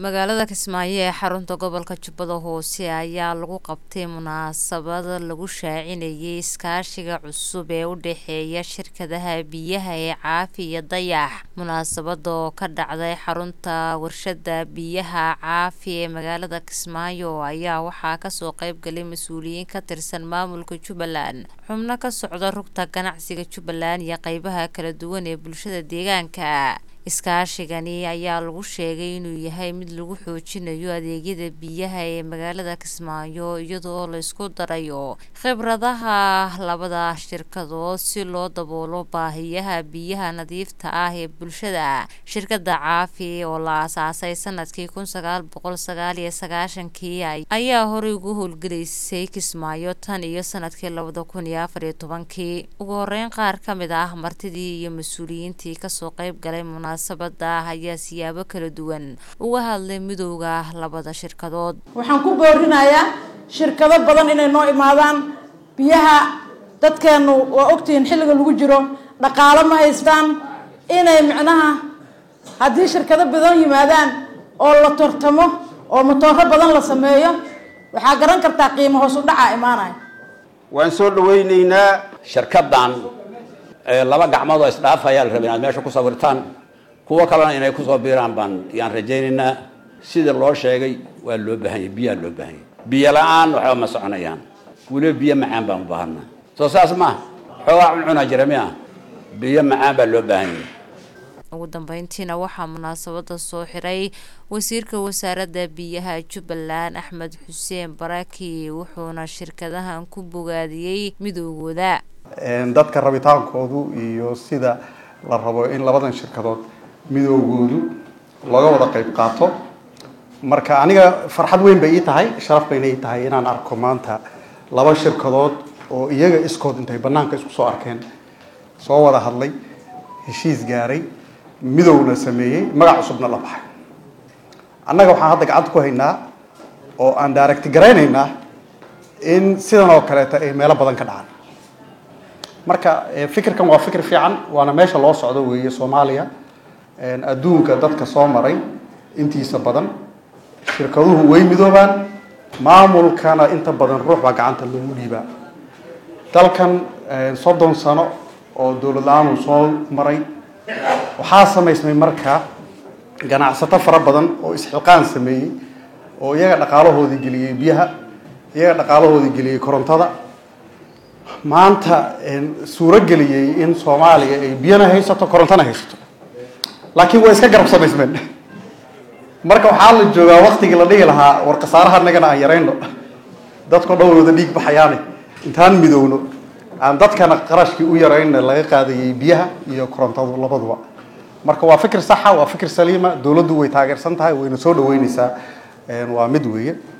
magaalada kismaayo ee xarunta gobolka jubbada hoose ayaa lagu qabtay munaasabada lagu shaacinayay iskaashiga cusub ee u dhexeeya shirkadaha biyaha ee caafi iyo dayax munaasabada oo ka dhacday xarunta warshada biyaha caafi ee magaalada kismaayo ayaa waxaa kasoo qeybgalay mas-uuliyiin ka tirsan maamulka jubbaland xubno ka socda rugta ganacsiga jubbaland iyo qeybaha kala duwan ee bulshada deegaanka iskaashigani ayaa lagu sheegay inuu yahay mid lagu xoojinayo adeegyada biyaha ee magaalada kismaayo iyadoo laysku darayo khibradaha labada shirkadood si loo daboolo baahiyaha biyaha nadiifta ah ee bulshada shirkada caafi oo la aasaasay sanadkii kun sagaal boqol sagaal iyo sagaashankii ayaa horey ugu howlgelaysay kismaayo tan iyo sanadkii labada kun iyo afar iyo tobankii ugu horeyn qaar ka mid ah martidii iyo mas-uuliyiintii kasoo qeyb galay munaasabada ayaa siyaabo kala duwan uga hadlay midowda labada shirkadood waxaan ku boorinayaa shirkado badan inay noo imaadaan biyaha dadkeenu waa ogtihiin xilliga lagu jiro dhaqaalo ma haystaan inay micnaha haddii shirkado badan yimaadaan oo la tortamo oo matooro badan la sameeyo waxaa garan kartaa qiimo hoos u dhacaa imaanaya waan soo dhawaynaynaa shirkadan laba gacmood oo isdhaaf ayaa la rabay inaad meesha ku sawirtaan kuwo kalena inay kusoo biiraan baan yaan rajaynaynaa sida loo sheegay waa loo baahanya biyaa loo baahanya biyo la-aan waxba ma soconayaan weliba biyo macaan baan u baahanaa soo saas maaha xoogaa cuncuna jira mi ah biyo macaan baa loo baahanya ugu dambeyntiina waxaa munaasabada soo xiray wasiirka wasaaradda biyaha jubbaland axmed xuseen baraki wuxuuna shirkadahan ku bogaadiyey midoogooda dadka rabitaankoodu iyo sida la rabo in labadan shirkadood midoogoodu laga wada qeyb qaato marka aniga farxad weyn bay ii tahay sharaf bayna ii tahay inaan arko maanta laba shirkadood oo iyaga iskood intay banaanka isku soo arkeen soo wada hadlay heshiis gaaray midowna sameeyey magac cusubna la baxay annaga waxaan hadda gacanta ku haynaa oo aan daaragti garaynaynaa in sidan oo kaleeta ay meelo badan ka dhacaan marka fikirkan waa fikir fiican waana meesha loo socdo weeye soomaaliya adduunka dadka soo maray intiisa badan shirkaduhu way midoobaan maamulkana inta badan ruux baa gacanta loogu dhiibaa dalkan soddon sano oo dowlad la-aan uu soo maray waxaa samaysmay marka ganacsato fara badan oo isxilqaan sameeyey oo iyaga dhaqaalahoodii geliyey biyaha iyaga dhaqaalahoodii geliyey korontada maanta suuro geliyey in soomaaliya ay biyana haysato korontona haysato laakiin waa iska garab samaysmeen marka waxaa la joogaa waktigii la dhihi lahaa war khasaaraha nagana aan yarayno dadko dhan wada dhiig baxayaane intaan midowno aan dadkana qarashkii u yarayna laga qaadayay biyaha iyo korontadu labaduba marka waa fikir saxa waa fikir saliima dowladdu way taageersan tahay wayna soo dhaweyneysaa waa mid weeye